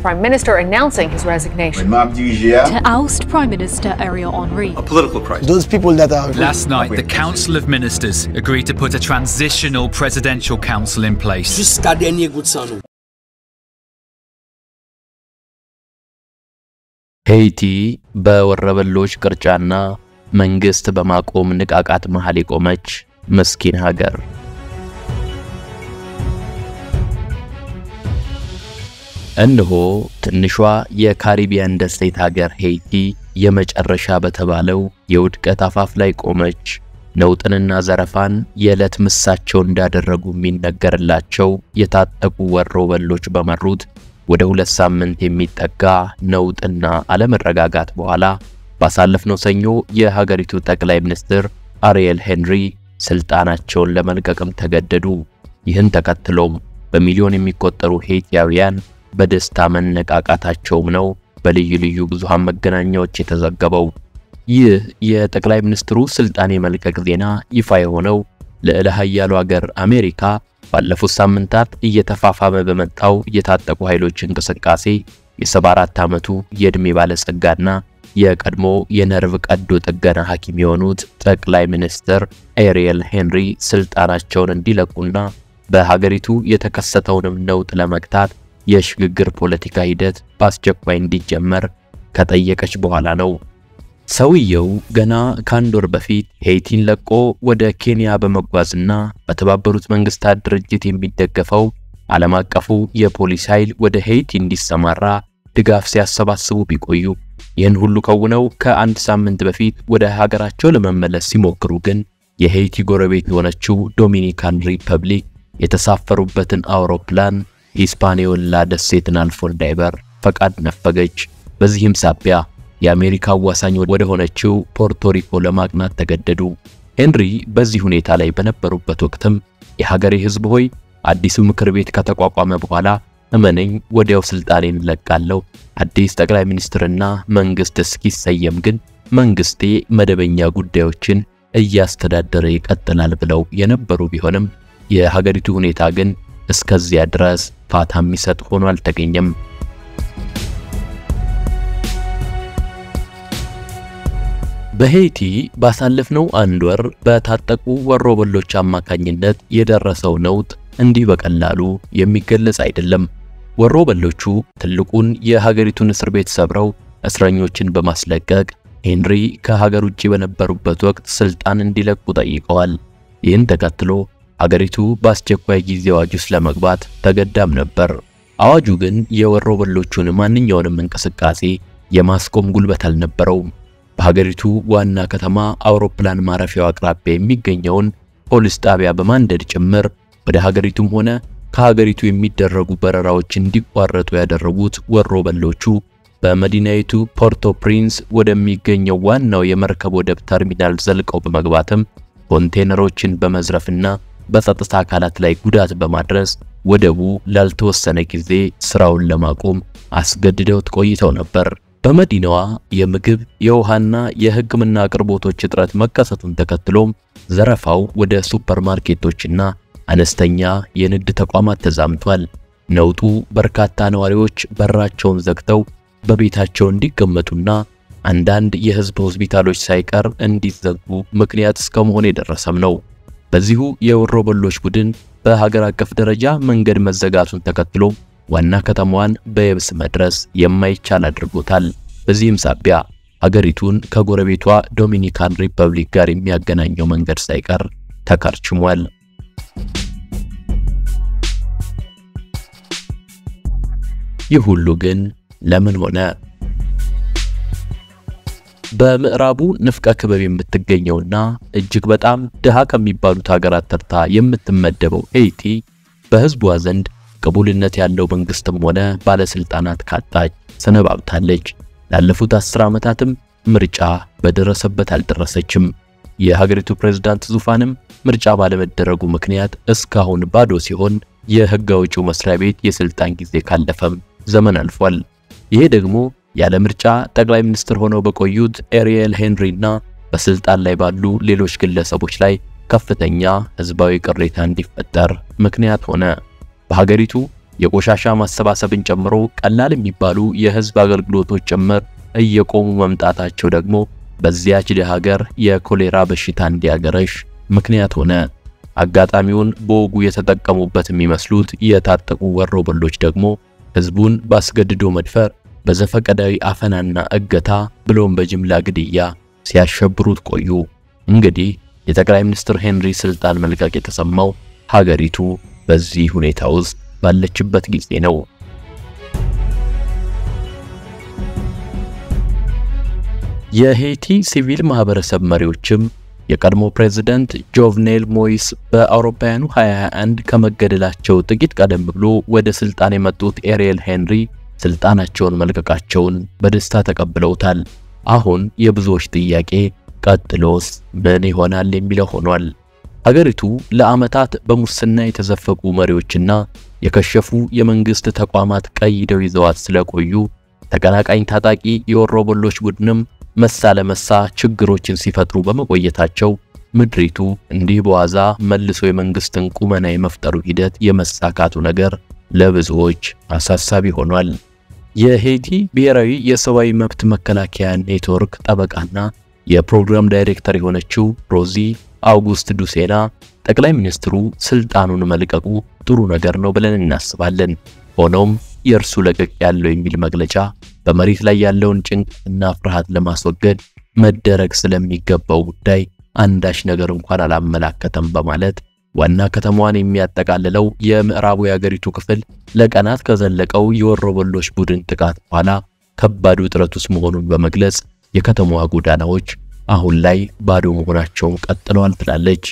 Prime Minister announcing his resignation. to oust Prime Minister Ariel Henry. A political crisis. Those people that are Last night, the Council of Ministers agreed to put a transitional presidential council in place. jusqu'à dernier goût de sang nous. ሄይቲ በወረበሎች ቅርጫና መንግስት በማቆም ንቃቃት መሃል የቆመች ምስኪን ሀገር። እነሆ ትንሿ የካሪቢያን ደሴት ሀገር ሄይቲ የመጨረሻ በተባለው የውድቀት አፋፍ ላይ ቆመች። ነውጥንና ዘረፋን የዕለት ምሳቸው እንዳደረጉ የሚነገርላቸው የታጠቁ ወሮበሎች በመሩት ወደ ሁለት ሳምንት የሚጠጋ ነውጥና አለመረጋጋት በኋላ ባሳለፍነው ሰኞ የሀገሪቱ ጠቅላይ ሚኒስትር አሪየል ሄንሪ ስልጣናቸውን ለመልቀቅም ተገደዱ። ይህን ተከትሎም በሚሊዮን የሚቆጠሩ ሄይቲያውያን በደስታ መነቃቃታቸውም ነው በልዩ ልዩ ብዙሃን መገናኛዎች የተዘገበው። ይህ የጠቅላይ ሚኒስትሩ ስልጣን የመልቀቅ ዜና ይፋ የሆነው ልዕለ ኃያሉ ሀገር አሜሪካ ባለፉት ሳምንታት እየተፋፋመ በመጣው የታጠቁ ኃይሎች እንቅስቃሴ የ74 ዓመቱ የዕድሜ ባለጸጋና የቀድሞ የነርቭ ቀዶ ጥገና ሐኪም የሆኑት ጠቅላይ ሚኒስትር ኤሪየል ሄንሪ ስልጣናቸውን እንዲለቁና በሀገሪቱ የተከሰተውንም ነውጥ ለመግታት የሽግግር ፖለቲካ ሂደት በአስቸኳይ እንዲጀመር ከጠየቀች በኋላ ነው። ሰውየው ገና ከአንድ ወር በፊት ሄይቲን ለቆ ወደ ኬንያ በመጓዝና በተባበሩት መንግስታት ድርጅት የሚደገፈው ዓለም አቀፉ የፖሊስ ኃይል ወደ ሄይቲ እንዲሰማራ ድጋፍ ሲያሰባስቡ ቢቆዩ ይህን ሁሉ ከውነው ከአንድ ሳምንት በፊት ወደ ሀገራቸው ለመመለስ ሲሞክሩ ግን የሄይቲ ጎረቤት የሆነችው ዶሚኒካን ሪፐብሊክ የተሳፈሩበትን አውሮፕላን ሂስፓኒዮላ ደሴትን አልፎ እንዳይበር ፈቃድ ነፈገች። በዚህም ሳቢያ የአሜሪካ አዋሳኝ ወደ ሆነችው ፖርቶሪኮ ለማቅናት ተገደዱ። ሄንሪ በዚህ ሁኔታ ላይ በነበሩበት ወቅትም የሀገሬ ሕዝብ ሆይ አዲሱ ምክር ቤት ከተቋቋመ በኋላ እመነኝ ወዲያው ስልጣኔን እለቃለሁ፣ አዲስ ጠቅላይ ሚኒስትርና መንግስት እስኪሰየም ግን መንግስቴ መደበኛ ጉዳዮችን እያስተዳደረ ይቀጥላል ብለው የነበሩ ቢሆንም የሀገሪቱ ሁኔታ ግን እስከዚያ ድረስ ፋታ የሚሰጥ ሆኖ አልተገኘም። በሄይቲ ባሳለፍነው አንድ ወር በታጠቁ ወሮበሎች አማካኝነት የደረሰው ነውጥ እንዲህ በቀላሉ የሚገለጽ አይደለም። ወሮበሎቹ ትልቁን የሀገሪቱን እስር ቤት ሰብረው እስረኞችን በማስለቀቅ ሄንሪ ከሀገር ውጭ በነበሩበት ወቅት ስልጣን እንዲለቁ ጠይቀዋል። ይህን ተከትሎ ሀገሪቱ በአስቸኳይ ጊዜ አዋጅ ውስጥ ለመግባት ተገዳም ነበር። አዋጁ ግን የወሮበሎቹን ማንኛውንም እንቅስቃሴ የማስቆም ጉልበት አልነበረውም። በሀገሪቱ ዋና ከተማ አውሮፕላን ማረፊያው አቅራቢያ የሚገኘውን ፖሊስ ጣቢያ በማንደድ ጭምር ወደ ሀገሪቱም ሆነ ከሀገሪቱ የሚደረጉ በረራዎች እንዲቋረጡ ያደረጉት ወሮበሎቹ በመዲናይቱ ፖርቶ ፕሪንስ ወደሚገኘው ዋናው የመርከብ ወደብ ተርሚናል ዘልቀው በመግባትም ኮንቴነሮችን በመዝረፍና በጸጥታ አካላት ላይ ጉዳት በማድረስ ወደቡ ላልተወሰነ ጊዜ ስራውን ለማቆም አስገድደውት ቆይተው ነበር። በመዲናዋ የምግብ የውሃና የሕክምና አቅርቦቶች እጥረት መከሰቱን ተከትሎም ዘረፋው ወደ ሱፐርማርኬቶችና አነስተኛ የንግድ ተቋማት ተዛምቷል። ነውጡ በርካታ ነዋሪዎች በራቸውን ዘግተው በቤታቸው እንዲቀመጡና አንዳንድ የህዝብ ሆስፒታሎች ሳይቀር እንዲዘጉ ምክንያት እስከ መሆን የደረሰም ነው። በዚሁ የወሮበሎች ቡድን በሀገር አቀፍ ደረጃ መንገድ መዘጋቱን ተከትሎ ዋና ከተማዋን በየብስ መድረስ የማይቻል አድርጎታል። በዚህም ሳቢያ ሀገሪቱን ከጎረቤቷ ዶሚኒካን ሪፐብሊክ ጋር የሚያገናኘው መንገድ ሳይቀር ተከርችሟል። ይህ ሁሉ ግን ለምን ሆነ? በምዕራቡ ንፍቀ ክበብ የምትገኘውና እጅግ በጣም ድሃ ከሚባሉት ሀገራት ተርታ የምትመደበው ሄይቲ በህዝቧ ዘንድ ቅቡልነት ያለው መንግስትም ሆነ ባለስልጣናት ካጣች ሰነባብታለች። ላለፉት አስር ዓመታትም ምርጫ በደረሰበት አልደረሰችም። የሀገሪቱ ፕሬዝዳንት ዙፋንም ምርጫ ባለመደረጉ ምክንያት እስካሁን ባዶ ሲሆን የህግ አውጪው መስሪያ ቤት የስልጣን ጊዜ ካለፈም ዘመን አልፏል። ይሄ ደግሞ ያለ ምርጫ ጠቅላይ ሚኒስትር ሆነው በቆዩት ኤሪየል ሄንሪ እና በስልጣን ላይ ባሉ ሌሎች ግለሰቦች ላይ ከፍተኛ ህዝባዊ ቅሬታ እንዲፈጠር ምክንያት ሆነ። በሀገሪቱ የቆሻሻ ማሰባሰብን ጨምሮ ቀላል የሚባሉ የህዝብ አገልግሎቶች ጭምር እየቆሙ መምጣታቸው ደግሞ በዚያች ሀገር የኮሌራ በሽታ እንዲያገረሽ ምክንያት ሆነ። አጋጣሚውን በወጉ የተጠቀሙበት የሚመስሉት የታጠቁ ወሮበሎች ደግሞ ህዝቡን ባስገድዶ መድፈር፣ በዘፈቀዳዊ አፈናና እገታ ብሎም በጅምላ ግድያ ሲያሸብሩት ቆዩ። እንግዲህ የጠቅላይ ሚኒስትር ሄንሪ ስልጣን መልቀቅ የተሰማው ሀገሪቱ በዚህ ሁኔታ ውስጥ ባለችበት ጊዜ ነው። የሄይቲ ሲቪል ማህበረሰብ መሪዎችም የቀድሞ ፕሬዝዳንት ጆቭኔል ሞይስ በአውሮፓውያኑ 2021 ከመገደላቸው ጥቂት ቀደም ብሎ ወደ ስልጣን የመጡት ኤሪየል ሄንሪ ስልጣናቸውን መልቀቃቸውን በደስታ ተቀብለውታል። አሁን የብዙዎች ጥያቄ ቀጥሎስ ምን ይሆናል የሚለው ሆኗል። ሀገሪቱ ለዓመታት በሙስና የተዘፈቁ መሪዎችና የከሸፉ የመንግስት ተቋማት ቀይደው ይዘዋት ስለቆዩ ተቀናቃኝ ታጣቂ የወሮበሎች ቡድንም መሳ ለመሳ ችግሮችን ሲፈጥሩ በመቆየታቸው ምድሪቱ እንዲህ በዋዛ መልሶ የመንግስትን ቁመና የመፍጠሩ ሂደት የመሳካቱ ነገር ለብዙዎች አሳሳቢ ሆኗል። የሄይቲ ብሔራዊ የሰብአዊ መብት መከላከያ ኔትወርክ ጠበቃና የፕሮግራም ዳይሬክተር የሆነችው ሮዚ አውጉስት ዱሴና ጠቅላይ ሚኒስትሩ ስልጣኑን መልቀቁ ጥሩ ነገር ነው ብለን እናስባለን። ሆኖም የእርሱ ለቀቅ ያለው የሚል መግለጫ በመሬት ላይ ያለውን ጭንቀትና ፍርሃት ለማስወገድ መደረግ ስለሚገባው ጉዳይ አንዳች ነገር እንኳን አላመላከተም በማለት ዋና ከተማዋን የሚያጠቃልለው የምዕራቡ የአገሪቱ ክፍል ለቀናት ከዘለቀው የወሮበሎች ቡድን ጥቃት በኋላ ከባድ ውጥረት ውስጥ መሆኑን በመግለጽ የከተማዋ ጎዳናዎች አሁን ላይ ባዶ መሆናቸውን ቀጥለዋል ትላለች።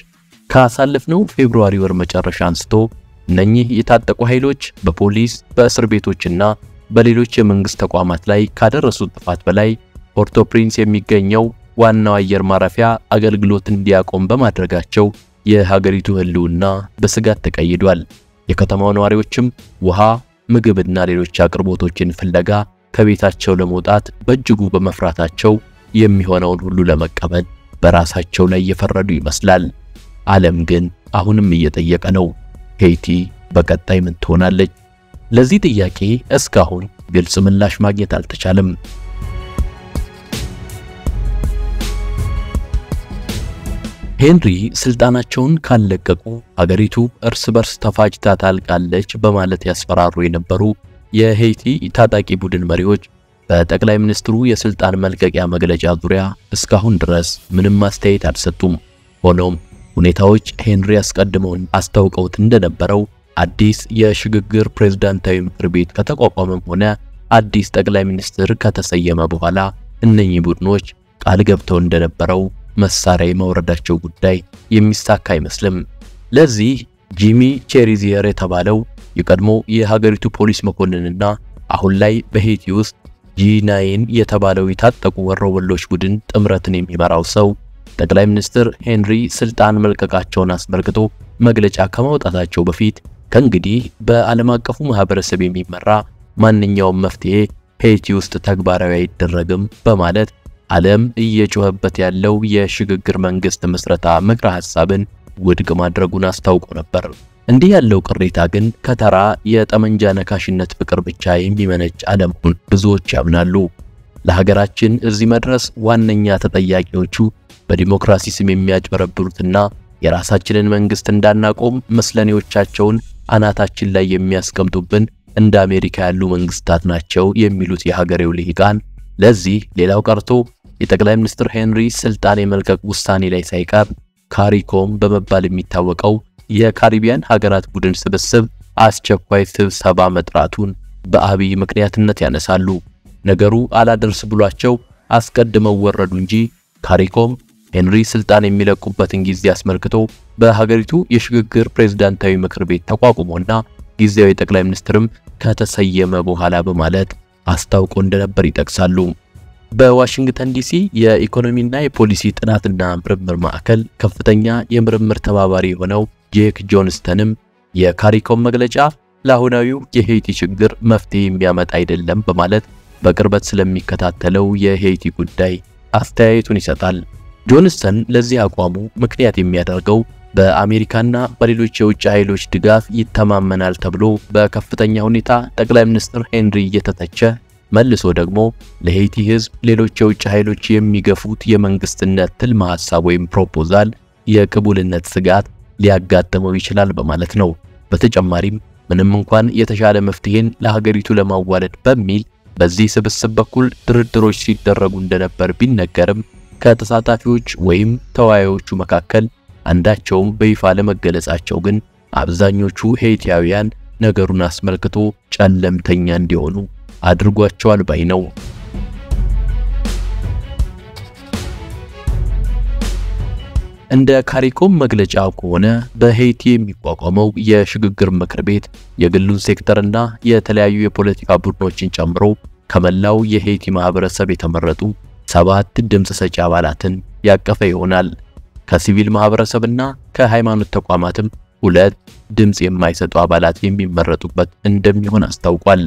ካሳለፍነው ፌብሩዋሪ ወር መጨረሻ አንስቶ እነኚህ የታጠቁ ኃይሎች በፖሊስ በእስር ቤቶችና በሌሎች የመንግስት ተቋማት ላይ ካደረሱት ጥፋት በላይ ፖርቶ ፕሪንስ የሚገኘው ዋናው አየር ማረፊያ አገልግሎት እንዲያቆም በማድረጋቸው የሀገሪቱ ሕልውና በስጋት ተቀይዷል። የከተማው ነዋሪዎችም ውሃ፣ ምግብና ሌሎች አቅርቦቶችን ፍለጋ ከቤታቸው ለመውጣት በእጅጉ በመፍራታቸው የሚሆነውን ሁሉ ለመቀበል በራሳቸው ላይ እየፈረዱ ይመስላል። ዓለም ግን አሁንም እየጠየቀ ነው። ሄይቲ በቀጣይ ምን ትሆናለች? ለዚህ ጥያቄ እስካሁን ግልጽ ምላሽ ማግኘት አልተቻለም። ሄንሪ ስልጣናቸውን ካለቀቁ ሀገሪቱ እርስ በርስ ተፋጅታ ታልቃለች በማለት ያስፈራሩ የነበሩ የሄይቲ ታጣቂ ቡድን መሪዎች በጠቅላይ ሚኒስትሩ የስልጣን መልቀቂያ መግለጫ ዙሪያ እስካሁን ድረስ ምንም አስተያየት አልሰጡም። ሆኖም ሁኔታዎች ሄንሪ አስቀድመውን አስታውቀውት እንደነበረው አዲስ የሽግግር ፕሬዝዳንታዊ ምክር ቤት ከተቋቋመም ሆነ አዲስ ጠቅላይ ሚኒስትር ከተሰየመ በኋላ እነኚህ ቡድኖች ቃል ገብተው እንደነበረው መሳሪያ የማውረዳቸው ጉዳይ የሚሳካ አይመስልም። ለዚህ ጂሚ ቼሪዚየር የተባለው የቀድሞ የሀገሪቱ ፖሊስ መኮንንና አሁን ላይ በሄይቲ ውስጥ ጂ9 የተባለው የታጠቁ ወሮበሎች ቡድን ጥምረትን የሚመራው ሰው ጠቅላይ ሚኒስትር ሄንሪ ስልጣን መልቀቃቸውን አስመልክቶ መግለጫ ከማውጣታቸው በፊት ከእንግዲህ በዓለም አቀፉ ማህበረሰብ የሚመራ ማንኛውም መፍትሄ ሄይቲ ውስጥ ተግባራዊ አይደረግም በማለት ዓለም እየጮኸበት ያለው የሽግግር መንግስት ምስረታ ምክረ ሐሳብን ውድቅ ማድረጉን አስታውቆ ነበር። እንዲህ ያለው ቅሬታ ግን ከተራ የጠመንጃ ነካሽነት ፍቅር ብቻ የሚመነጭ አለመሆኑን ብዙዎች ያምናሉ። ለሀገራችን እዚህ መድረስ ዋነኛ ተጠያቂዎቹ በዲሞክራሲ ስም የሚያጭበረብሩትና የራሳችንን መንግስት እንዳናቆም መስለኔዎቻቸውን አናታችን ላይ የሚያስቀምጡብን እንደ አሜሪካ ያሉ መንግስታት ናቸው የሚሉት የሀገሬው ልሂቃን ለዚህ ሌላው ቀርቶ የጠቅላይ ሚኒስትር ሄንሪ ስልጣን የመልቀቅ ውሳኔ ላይ ሳይቀር ካሪኮም በመባል የሚታወቀው የካሪቢያን ሀገራት ቡድን ስብስብ አስቸኳይ ስብሰባ መጥራቱን በአብይ ምክንያትነት ያነሳሉ። ነገሩ አላደርስ ብሏቸው አስቀድመው ወረዱ እንጂ ካሪኮም ሄንሪ ስልጣን የሚለቁበትን ጊዜ አስመልክቶ በሀገሪቱ የሽግግር ፕሬዝዳንታዊ ምክር ቤት ተቋቁሞና ጊዜያዊ ጠቅላይ ሚኒስትርም ከተሰየመ በኋላ በማለት አስታውቆ እንደነበር ይጠቅሳሉ። በዋሽንግተን ዲሲ የኢኮኖሚና የፖሊሲ ጥናትና ምርምር ማዕከል ከፍተኛ የምርምር ተባባሪ የሆነው ጄክ ጆንስተንም የካሪኮም መግለጫ ለአሁናዊው የሄይቲ ችግር መፍትሄ የሚያመጣ አይደለም በማለት በቅርበት ስለሚከታተለው የሄይቲ ጉዳይ አስተያየቱን ይሰጣል። ጆንስተን ለዚህ አቋሙ ምክንያት የሚያደርገው በአሜሪካና በሌሎች የውጭ ኃይሎች ድጋፍ ይተማመናል ተብሎ በከፍተኛ ሁኔታ ጠቅላይ ሚኒስትር ሄንሪ እየተተቸ መልሶ ደግሞ ለሄይቲ ሕዝብ ሌሎች የውጭ ኃይሎች የሚገፉት የመንግስትነት ትልመ ሐሳብ ወይም ፕሮፖዛል የቅቡልነት ስጋት ሊያጋጥመው ይችላል በማለት ነው። በተጨማሪም ምንም እንኳን የተሻለ መፍትሄን ለሀገሪቱ ለማዋለድ በሚል በዚህ ስብስብ በኩል ድርድሮች ሲደረጉ እንደነበር ቢነገርም ከተሳታፊዎች ወይም ተወያዮቹ መካከል አንዳቸውም በይፋ ለመገለጻቸው ግን አብዛኞቹ ሄይቲያውያን ነገሩን አስመልክቶ ጨለምተኛ እንዲሆኑ አድርጓቸዋል ባይ ነው። እንደ ካሪኮም መግለጫ ከሆነ በሄይቲ የሚቋቋመው የሽግግር ምክር ቤት የግሉን ሴክተርና የተለያዩ የፖለቲካ ቡድኖችን ጨምሮ ከመላው የሄይቲ ማህበረሰብ የተመረጡ ሰባት ድምፅ ሰጪ አባላትን ያቀፈ ይሆናል። ከሲቪል ማህበረሰብና ከሃይማኖት ተቋማትም ሁለት ድምፅ የማይሰጡ አባላት የሚመረጡበት እንደሚሆን አስታውቋል።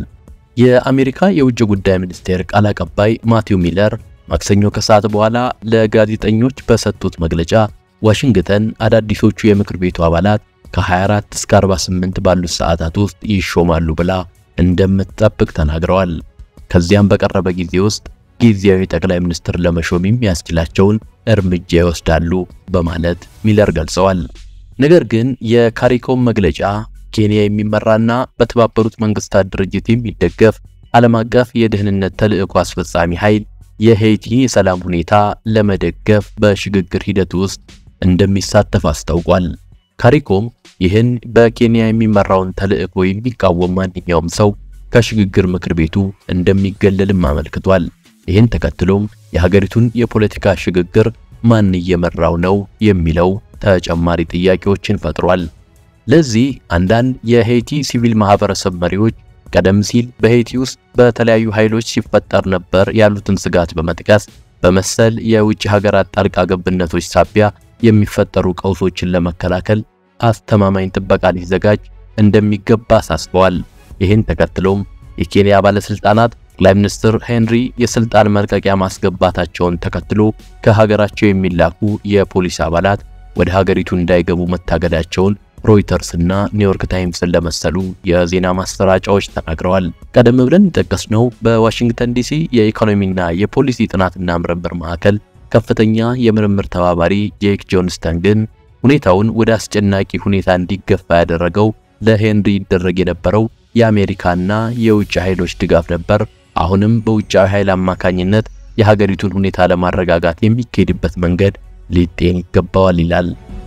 የአሜሪካ የውጭ ጉዳይ ሚኒስቴር ቃል አቀባይ ማቲው ሚለር ማክሰኞ ከሰዓት በኋላ ለጋዜጠኞች በሰጡት መግለጫ ዋሽንግተን አዳዲሶቹ የምክር ቤቱ አባላት ከ24 እስከ 48 ባሉት ሰዓታት ውስጥ ይሾማሉ ብላ እንደምትጠብቅ ተናግረዋል። ከዚያም በቀረበ ጊዜ ውስጥ ጊዜያዊ ጠቅላይ ሚኒስትር ለመሾም የሚያስችላቸውን እርምጃ ይወስዳሉ በማለት ሚለር ገልጸዋል። ነገር ግን የካሪኮም መግለጫ ኬንያ የሚመራና በተባበሩት መንግስታት ድርጅት የሚደገፍ ዓለም አቀፍ የደህንነት ተልዕኮ አስፈጻሚ ኃይል የሄይቲ የሰላም ሁኔታ ለመደገፍ በሽግግር ሂደት ውስጥ እንደሚሳተፍ አስታውቋል። ካሪኮም ይህን በኬንያ የሚመራውን ተልዕኮ የሚቃወም ማንኛውም ሰው ከሽግግር ምክር ቤቱ እንደሚገለልም አመልክቷል። ይህን ተከትሎም የሀገሪቱን የፖለቲካ ሽግግር ማን እየመራው ነው የሚለው ተጨማሪ ጥያቄዎችን ፈጥሯል። ለዚህ አንዳንድ የሄይቲ ሲቪል ማህበረሰብ መሪዎች ቀደም ሲል በሄይቲ ውስጥ በተለያዩ ኃይሎች ሲፈጠር ነበር ያሉትን ስጋት በመጥቀስ በመሰል የውጭ ሀገራት ጣልቃ ገብነቶች ሳቢያ የሚፈጠሩ ቀውሶችን ለመከላከል አስተማማኝ ጥበቃ ሊዘጋጅ እንደሚገባ አሳስበዋል። ይህን ተከትሎም የኬንያ ባለስልጣናት ጠቅላይ ሚኒስትር ሄንሪ የስልጣን መልቀቂያ ማስገባታቸውን ተከትሎ ከሀገራቸው የሚላኩ የፖሊስ አባላት ወደ ሀገሪቱ እንዳይገቡ መታገዳቸውን ሮይተርስ እና ኒውዮርክ ታይምስን ለመሰሉ የዜና ማሰራጫዎች ተናግረዋል። ቀደም ብለን የጠቀስነው በዋሽንግተን ዲሲ የኢኮኖሚና የፖሊሲ ጥናትና ምርምር ማዕከል ከፍተኛ የምርምር ተባባሪ ጄክ ጆንስተን ግን ሁኔታውን ወደ አስጨናቂ ሁኔታ እንዲገፋ ያደረገው ለሄንሪ ይደረግ የነበረው የአሜሪካና የውጭ ኃይሎች ድጋፍ ነበር። አሁንም በውጫዊ ኃይል አማካኝነት የሀገሪቱን ሁኔታ ለማረጋጋት የሚካሄድበት መንገድ ሊጤን ይገባዋል ይላል።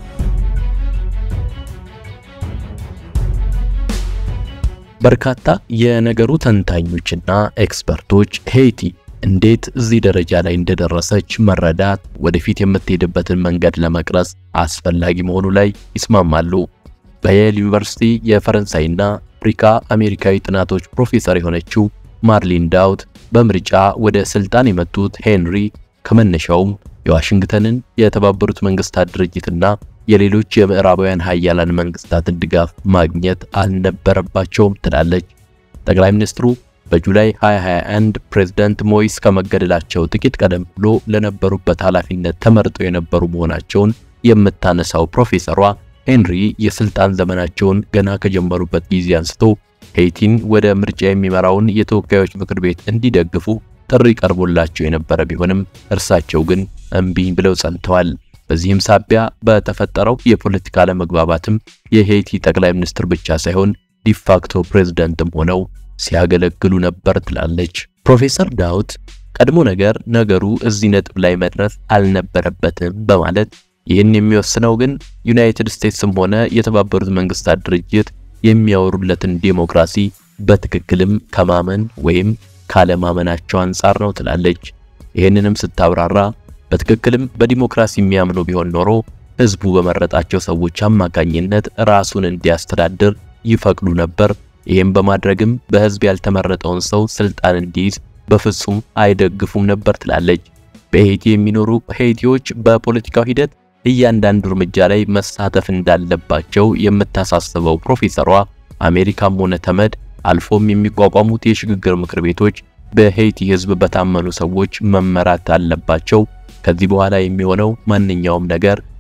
በርካታ የነገሩ ተንታኞችና ኤክስፐርቶች ሄይቲ እንዴት እዚህ ደረጃ ላይ እንደደረሰች መረዳት ወደፊት የምትሄድበትን መንገድ ለመቅረጽ አስፈላጊ መሆኑ ላይ ይስማማሉ። በየል ዩኒቨርሲቲ የፈረንሳይና አፍሪካ አሜሪካዊ ጥናቶች ፕሮፌሰር የሆነችው ማርሊን ዳውት በምርጫ ወደ ስልጣን የመጡት ሄንሪ ከመነሻውም የዋሽንግተንን የተባበሩት መንግስታት ድርጅትና የሌሎች የምዕራባውያን ሀያላን መንግስታትን ድጋፍ ማግኘት አልነበረባቸውም ትላለች። ጠቅላይ ሚኒስትሩ በጁላይ 2021 ፕሬዝዳንት ሞይስ ከመገደላቸው ጥቂት ቀደም ብሎ ለነበሩበት ኃላፊነት ተመርጠው የነበሩ መሆናቸውን የምታነሳው ፕሮፌሰሯ ሄንሪ የስልጣን ዘመናቸውን ገና ከጀመሩበት ጊዜ አንስቶ ሄይቲን ወደ ምርጫ የሚመራውን የተወካዮች ምክር ቤት እንዲደግፉ ጥሪ ቀርቦላቸው የነበረ ቢሆንም እርሳቸው ግን እምቢኝ ብለው ጸንተዋል። በዚህም ሳቢያ በተፈጠረው የፖለቲካ አለመግባባትም የሄይቲ ጠቅላይ ሚኒስትር ብቻ ሳይሆን ዲፋክቶ ፕሬዝዳንትም ሆነው ሲያገለግሉ ነበር ትላለች ፕሮፌሰር ዳውት። ቀድሞ ነገር ነገሩ እዚህ ነጥብ ላይ መድረስ አልነበረበትም በማለት ይህን የሚወስነው ግን ዩናይትድ ስቴትስም ሆነ የተባበሩት መንግስታት ድርጅት የሚያወሩለትን ዴሞክራሲ በትክክልም ከማመን ወይም ካለማመናቸው አንጻር ነው ትላለች። ይህንንም ስታብራራ በትክክልም በዲሞክራሲ የሚያምኑ ቢሆን ኖሮ ህዝቡ በመረጣቸው ሰዎች አማካኝነት ራሱን እንዲያስተዳድር ይፈቅዱ ነበር። ይህም በማድረግም በህዝብ ያልተመረጠውን ሰው ስልጣን እንዲይዝ በፍጹም አይደግፉም ነበር ትላለች። በሄይቲ የሚኖሩ ሄይቲዎች በፖለቲካው ሂደት እያንዳንዱ እርምጃ ላይ መሳተፍ እንዳለባቸው የምታሳስበው ፕሮፌሰሯ አሜሪካም ሆነ ተመድ አልፎም የሚቋቋሙት የሽግግር ምክር ቤቶች በሄይቲ ህዝብ በታመኑ ሰዎች መመራት አለባቸው። ከዚህ በኋላ የሚሆነው ማንኛውም ነገር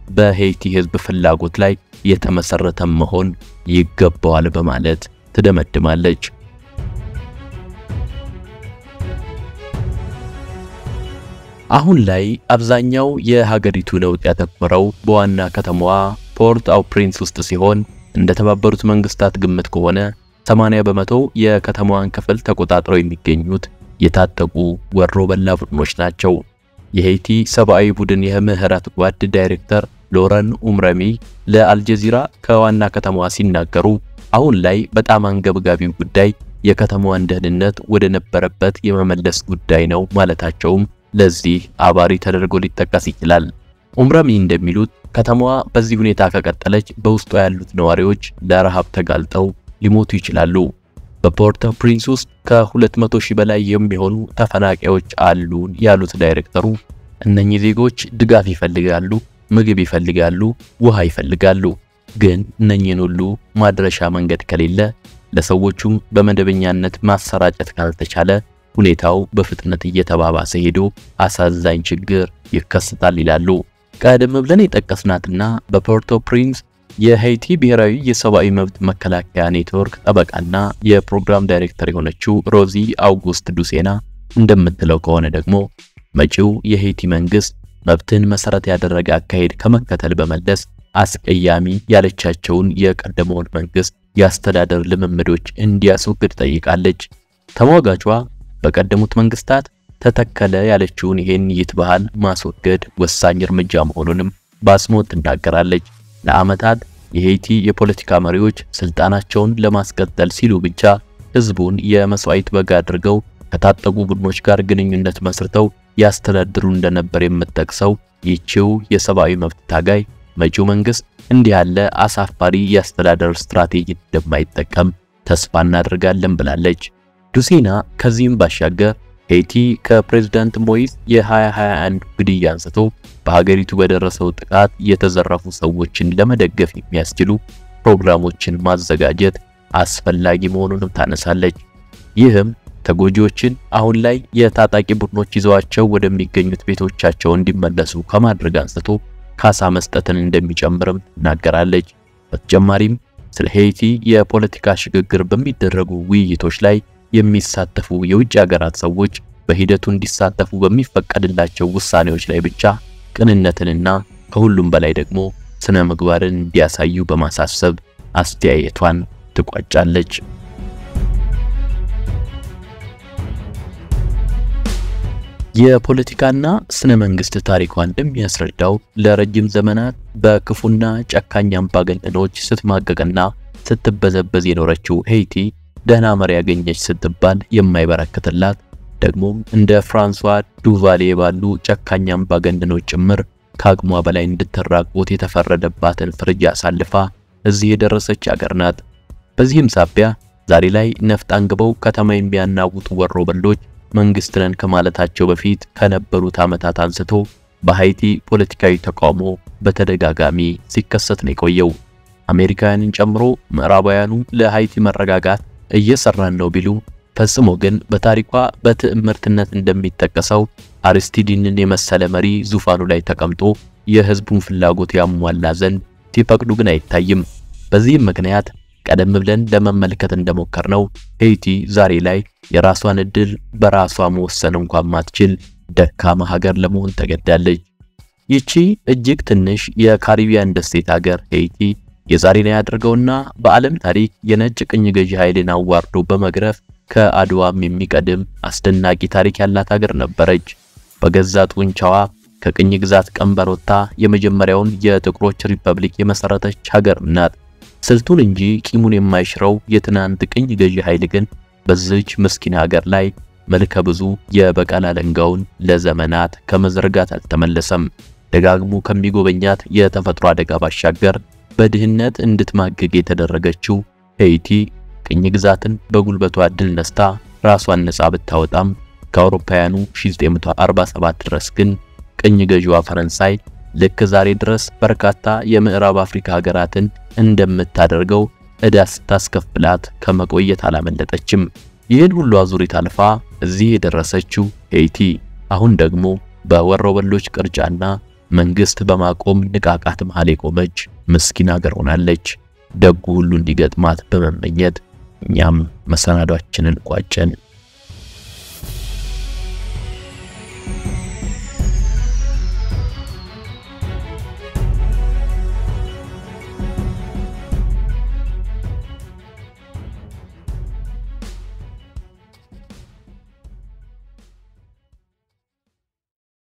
በሄይቲ ሕዝብ ፍላጎት ላይ የተመሰረተ መሆን ይገባዋል በማለት ትደመድማለች። አሁን ላይ አብዛኛው የሀገሪቱ ለውጥ ያተኮረው በዋና ከተማዋ ፖርት አው ፕሪንስ ውስጥ ሲሆን እንደ ተባበሩት መንግስታት ግምት ከሆነ 80 በመቶ የከተማዋን ክፍል ተቆጣጥረው የሚገኙት የታጠቁ ወሮ በላ ቡድኖች ናቸው። የሄይቲ ሰብአዊ ቡድን የምህረት ጓድ ዳይሬክተር ሎረን ኡምረሚ ለአልጀዚራ ከዋና ከተማዋ ሲናገሩ አሁን ላይ በጣም አንገብጋቢው ጉዳይ የከተማዋን ደህንነት ወደ ነበረበት የመመለስ ጉዳይ ነው ማለታቸውም ለዚህ አባሪ ተደርጎ ሊጠቀስ ይችላል። ኡምረሚ እንደሚሉት ከተማዋ በዚህ ሁኔታ ከቀጠለች በውስጧ ያሉት ነዋሪዎች ለረሃብ ተጋልጠው ሊሞቱ ይችላሉ። በፖርት ፕሪንስ ውስጥ ከ200 ሺህ በላይ የሚሆኑ ተፈናቃዮች አሉን ያሉት ዳይሬክተሩ እነኚህ ዜጎች ድጋፍ ይፈልጋሉ፣ ምግብ ይፈልጋሉ፣ ውሃ ይፈልጋሉ። ግን እነኚህን ሁሉ ማድረሻ መንገድ ከሌለ ለሰዎቹም በመደበኛነት ማሰራጨት ካልተቻለ ሁኔታው በፍጥነት እየተባባሰ ሄዶ አሳዛኝ ችግር ይከሰታል ይላሉ። ቀደም ብለን የጠቀስናትና በፖርቶ ፕሪንስ የሄይቲ ብሔራዊ የሰብአዊ መብት መከላከያ ኔትወርክ ጠበቃና የፕሮግራም ዳይሬክተር የሆነችው ሮዚ አውጉስት ዱሴና እንደምትለው ከሆነ ደግሞ መጪው የሄይቲ መንግስት መብትን መሰረት ያደረገ አካሄድ ከመከተል በመለስ አስቀያሚ ያለቻቸውን የቀደመውን መንግስት የአስተዳደር ልምምዶች እንዲያስወግድ ጠይቃለች። ተሟጋቿ በቀደሙት መንግስታት ተተከለ ያለችውን ይህን ይት ባህል ማስወገድ ወሳኝ እርምጃ መሆኑንም በአጽንኦት ትናገራለች። ለዓመታት የሄይቲ የፖለቲካ መሪዎች ስልጣናቸውን ለማስቀጠል ሲሉ ብቻ ህዝቡን የመስዋዕት በግ አድርገው ከታጠቁ ቡድኖች ጋር ግንኙነት መስርተው ያስተዳድሩ እንደነበር የምትጠቅሰው ይህችው የሰብአዊ መብት ታጋይ መጪው መንግስት እንዲህ ያለ አሳፋሪ የአስተዳደር ስትራቴጂ እንደማይጠቀም ተስፋ እናደርጋለን ብላለች። ዱሴና ከዚህም ባሻገር ሄይቲ ከፕሬዝዳንት ሞይስ የ2021 ግድያ አንስቶ በሀገሪቱ በደረሰው ጥቃት የተዘረፉ ሰዎችን ለመደገፍ የሚያስችሉ ፕሮግራሞችን ማዘጋጀት አስፈላጊ መሆኑንም ታነሳለች። ይህም ተጎጂዎችን አሁን ላይ የታጣቂ ቡድኖች ይዘዋቸው ወደሚገኙት ቤቶቻቸው እንዲመለሱ ከማድረግ አንስቶ ካሳ መስጠትን እንደሚጨምርም ትናገራለች። በተጨማሪም ስለ ሄይቲ የፖለቲካ ሽግግር በሚደረጉ ውይይቶች ላይ የሚሳተፉ የውጭ ሀገራት ሰዎች በሂደቱ እንዲሳተፉ በሚፈቀድላቸው ውሳኔዎች ላይ ብቻ ቅንነትንና ከሁሉም በላይ ደግሞ ስነ ምግባርን እንዲያሳዩ በማሳሰብ አስተያየቷን ትቋጫለች። የፖለቲካና ስነ መንግስት ታሪኳ እንደሚያስረዳው ለረጅም ዘመናት በክፉና ጨካኝ አምባገነኖች ስትማቀቅና ስትበዘበዝ የኖረችው ሄይቲ ደህና መሪ ያገኘች ስትባል የማይበረከትላት ደግሞም እንደ ፍራንሷ ዱቫሌ ባሉ ጨካኝ አምባገነኖች ጭምር ከአቅሟ በላይ እንድትራቆት የተፈረደባትን ፍርጃ አሳልፋ እዚህ የደረሰች አገር ናት። በዚህም ሳቢያ ዛሬ ላይ ነፍጥ አንግበው ከተማ የሚያናውጡ ወሮበሎች መንግስት ነን ከማለታቸው በፊት ከነበሩት ዓመታት አንስቶ በሃይቲ ፖለቲካዊ ተቃውሞ በተደጋጋሚ ሲከሰት ነው የቆየው። አሜሪካውያንን ጨምሮ ምዕራባውያኑ ለሃይቲ መረጋጋት እየሰራን ነው ቢሉ ፈጽሞ ግን በታሪኳ በትዕምርትነት እንደሚጠቀሰው አርስቲዲንን የመሰለ መሪ ዙፋኑ ላይ ተቀምጦ የህዝቡን ፍላጎት ያሟላ ዘንድ ሲፈቅዱ ግን አይታይም። በዚህም ምክንያት ቀደም ብለን ለመመልከት እንደሞከርነው ሄይቲ ዛሬ ላይ የራሷን እድል በራሷ መወሰን እንኳን ማትችል ደካማ ሀገር ለመሆን ተገዳለች። ይቺ እጅግ ትንሽ የካሪቢያን ደሴት ሀገር ሄይቲ የዛሬን ያደርገውና በዓለም ታሪክ የነጭ ቅኝ ገዢ ኃይልን አዋርዶ በመግረፍ ከአድዋም የሚቀድም አስደናቂ ታሪክ ያላት ሀገር ነበረች። በገዛ ጡንቻዋ ከቅኝ ግዛት ቀንበር ወጥታ የመጀመሪያውን የጥቁሮች ሪፐብሊክ የመሰረተች ሀገር ናት። ስልቱን እንጂ ቂሙን የማይሽረው የትናንት ቅኝ ገዢ ኃይል ግን በዚች ምስኪን ሀገር ላይ መልከ ብዙ የበቀል አለንጋውን ለዘመናት ከመዘርጋት አልተመለሰም። ደጋግሞ ከሚጎበኛት የተፈጥሮ አደጋ ባሻገር በድህነት እንድትማገግ የተደረገችው ሄይቲ ቅኝ ግዛትን በጉልበቷ ድል ነስታ ራሷን ነጻ ብታወጣም ከአውሮፓውያኑ 1947 ድረስ ግን ቅኝ ገዢዋ ፈረንሳይ ልክ ዛሬ ድረስ በርካታ የምዕራብ አፍሪካ ሀገራትን እንደምታደርገው ዕዳ ስታስከፍላት ከመቆየት አላመለጠችም። ይህን ሁሉ አዙሪት አልፋ እዚህ የደረሰችው ሄይቲ አሁን ደግሞ በወሮበሎች ቅርጫና መንግስት በማቆም ንቃቃት መሃል የቆመች ምስኪን ሀገር ሆናለች። ደጉ ሁሉ እንዲገጥማት በመመኘት እኛም መሰናዷችንን ቋጨን።